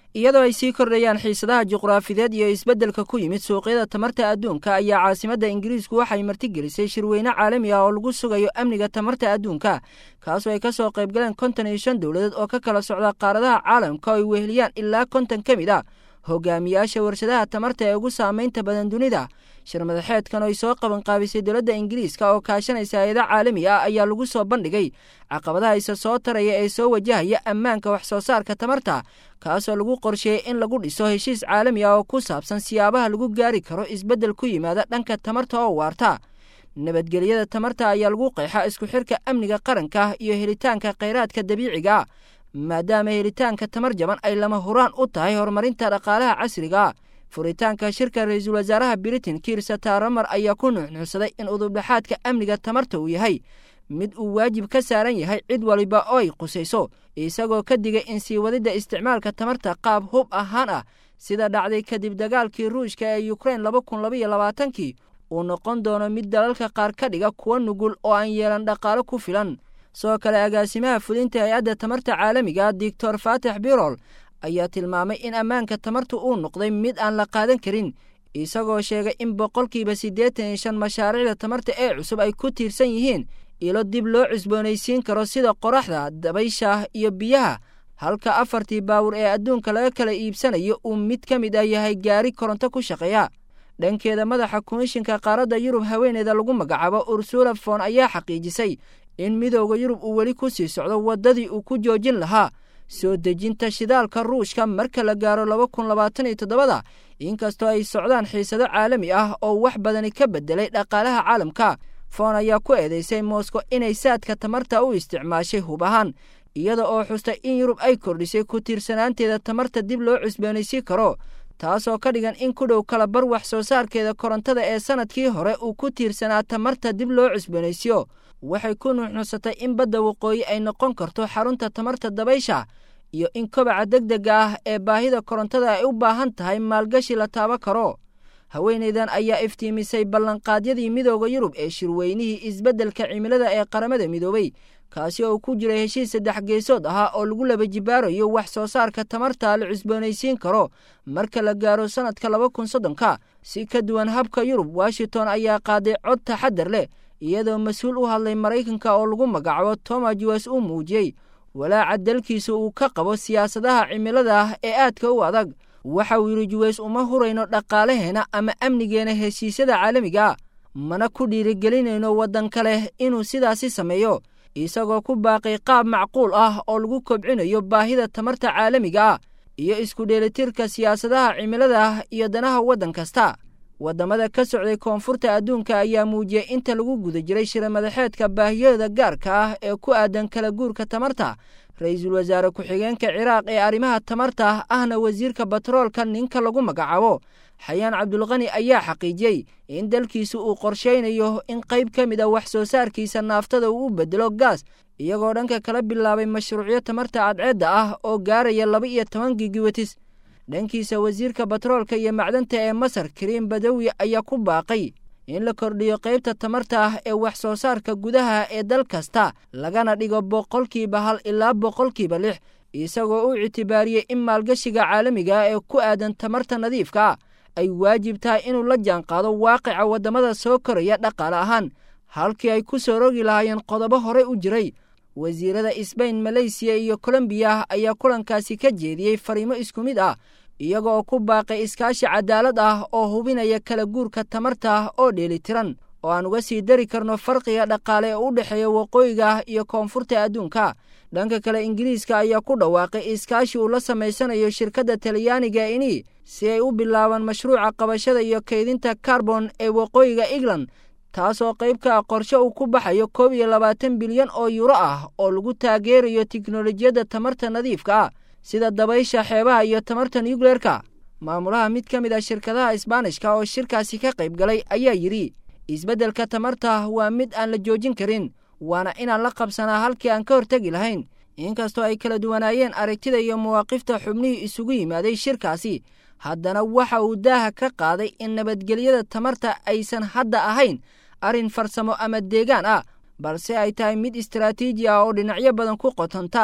iyadoo ay sii kordhayaan xiisadaha juqraafideed iyo isbeddelka ku yimid suuqyada tamarta adduunka ayaa caasimadda ingiriisku waxay martigelisay shirweyne caalami ah oo lagu sugayo amniga tamarta adduunka kaasoo ay ka soo qaybgaleen konton iyo shan dowladeed oo ka kala socda qaaradaha caalamka oo ay weheliyaan ilaa konton ka mid a hogaamiyaasha warshadaha tamarta ee ugu saamaynta badan dunida shir madaxeedkan oo ay soo qabanqaabisay dowladda ingiriiska oo kaashanaysa hay-ada caalami ah ayaa lagu soo bandhigay caqabadaha isa soo taraya ee soo wajahaya ammaanka wax soo saarka tamarta kaasoo lagu qorsheeyey in lagu dhiso heshiis caalami ah oo ku saabsan siyaabaha lagu gaari karo isbeddel ku yimaada dhanka tamarta oo waarta nabadgelyada tamarta ayaa lagu qeexa isku xirka amniga qaranka iyo helitaanka kheyraadka dabiiciga maadaama helitaanka tamar jaban ay lama huraan u tahay horumarinta dhaqaalaha casriga furitaanka shirka ra-iisul wasaaraha britain kiir sataramar ayaa ku nuuxnuuxsaday in udubdhexaadka amniga tamarta uu yahay mid uu waajib ka saaran yahay cid waliba oo ay qusayso isagoo ka digay in sii wadidda isticmaalka tamarta qaab hub ahaan ah sida dhacday kadib dagaalkii ruushka ee ukrein laba kun labaiyo labaatankii uu noqon doono mid dalalka qaar ka dhiga kuwa nugul oo aan yeelan dhaqaalo ku filan sidoo kale agaasimaha fulinta hay-adda tamarta caalamiga doctor faatax birol ayaa tilmaamay in ammaanka tamarta uu noqday mid aan la qaadan karin isagoo sheegay in boqolkiiba siddeetan iyo shan mashaariicda tamarta ee cusub ay ku tiirsan yihiin ilo dib loo cusboonaysiin karo sida qoraxda dabaysha iyo biyaha halka afartii baawur ee adduunka laga kala iibsanayo uu mid ka mid ah yahay gaari koronto ku shaqeeya dhankeeda madaxa komishinka qaaradda yurub haweeneeda lagu magacaabo ursula fon ayaa xaqiijisay in midooda yurub uu weli ku sii socdo waddadii uu ku joojin lahaa soo dejinta shidaalka ruushka marka la gaaro laba kun labaatan iyo toddobada inkastoo ay socdaan xiisado caalami ah oo wax badani ka beddelay dhaqaalaha caalamka foon ayaa ku eedeysay moscow inay saadka tamarta u isticmaashay hub ahaan iyada oo xustay in yurub ay kordhisay ku tiirsanaanteeda tamarta dib loo cusboonaysiin karo taasoo ka dhigan in ku dhow kala bar wax soo saarkeeda korontada ee sannadkii hore uu ku tiirsanaa tamarta dib loo cusboonaysiyo waxay ku nuuxnuunsatay in badda waqooyi ay noqon karto xarunta tamarta dabaysha iyo in kobaca degdega ah ee baahida korontada ay u baahan tahay maalgashi la taabo karo haweenaydan ayaa iftiimisay ballanqaadyadii midooda yurub ee shirweynihii isbeddelka cimilada ee qaramada midoobay kaasi oo ku jiray heshiis saddex geesood ahaa oo lagu laba jibaarayo wax soo saarka tamarta la cusboonaysiin karo marka la gaaro sannadka laba kun soddonka si ka duwan habka yurub washington ayaa qaaday cod taxadar leh iyadoo mas-uul u hadlay maraykanka oo lagu magacaabo toma juwas uu muujiyey walaaca dalkiisa uu ka qabo siyaasadaha cimilada ah ee aadka u adag waxa uu yidhi juways uma hurayno dhaqaalaheena ama amnigeena heshiisyada caalamiga mana ku dhiirigelinayno waddan kale inuu sidaasi sameeyo isagoo ku baaqay qaab macquul ah oo lagu kobcinayo baahida tamarta caalamiga ah iyo isku dheelitirka siyaasadaha cimilada ah iyo danaha waddan kasta waddamada ka socday koonfurta adduunka ayaa muujiyey inta lagu guda jiray shira madaxeedka baahiyada gaarka ah ee ku aadan kala guurka tamarta ra-iisul wasaare ku-xigeenka ciraaq ee arrimaha tamarta ahna wasiirka batroolka ninka lagu magacaabo xayaan cabdulqani ayaa xaqiijiyey in dalkiisu uu qorshaynayo in qayb ka mid a wax soo saarkiisa naaftada uu u bedelo gaas iyagoo dhanka kala bilaabay mashruucyo tamarta cadceedda ah oo gaaraya laba iyo toban gigiwatis dhankiisa wasiirka batroolka iyo macdanta ee masar kariim badawi ayaa ku baaqay in la kordhiyo qaybta tamarta ah ee wax soo saarka gudaha ee dal kasta lagana dhigo boqolkiiba hal ilaa boqolkiiba lix isagoo u ictibaariyey in maalgashiga caalamiga ee ku aadan tamarta nadiifka ay waajib tahay inuu la jaanqaado waaqica waddamada soo koraya dhaqaale ahaan halkii ay ku soo rogi lahaayeen qodobo horey u jiray wasiirada sbain maleysiya iyo kolombiya ayaa kulankaasi ka jeediyey fariimo isku mid ah iyaga oo ku baaqay iskaashi cadaalad ah oo hubinaya kala guurka tamarta oo dheelitiran oo aan uga sii dari karno farqiga dhaqaale ee u dhexeeya waqooyiga iyo koonfurta adduunka dhanka kale ingiriiska ayaa ku dhawaaqay iskaashi uu la samaysanayo shirkadda talyaaniga ini si ay u bilaabaan mashruuca qabashada iyo kaydinta karbon ee waqooyiga england taasoo qayb ka ah qorshe uu ku baxayo koob iyo labaatan bilyan oo yuro ah oo lagu taageerayo tiknolojiyadda tamarta nadiifka ah sida dabaysha xeebaha iyo tamarta nucleerka maamulaha mid ka mid ah shirkadaha isbaanishka oo shirkaasi ka qayb galay ayaa yidhi isbeddelka tamarta waa mid aan la joojin karin waana inaan la qabsanaa halkii aan ka hortegi lahayn inkastoo ay kala duwanaayeen aragtida iyo mawaaqifta xubnihii isugu yimaaday shirkaasi haddana waxa uu daaha ka qaaday in nabadgelyada tamarta aysan hadda ahayn arrin farsamo ama deegaan ah balse ay tahay mid istaraatiiji ah oo dhinacyo badan ku qotonta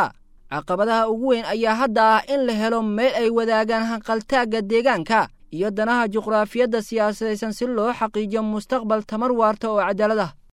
caqabadaha ugu weyn ayaa hadda ah in la helo meel ay wadaagaan hanqaltaagga deegaanka iyo danaha juqraafiyadda siyaasadaysan si loo xaqiijiyo mustaqbal tamar waarta oo cadaalad ah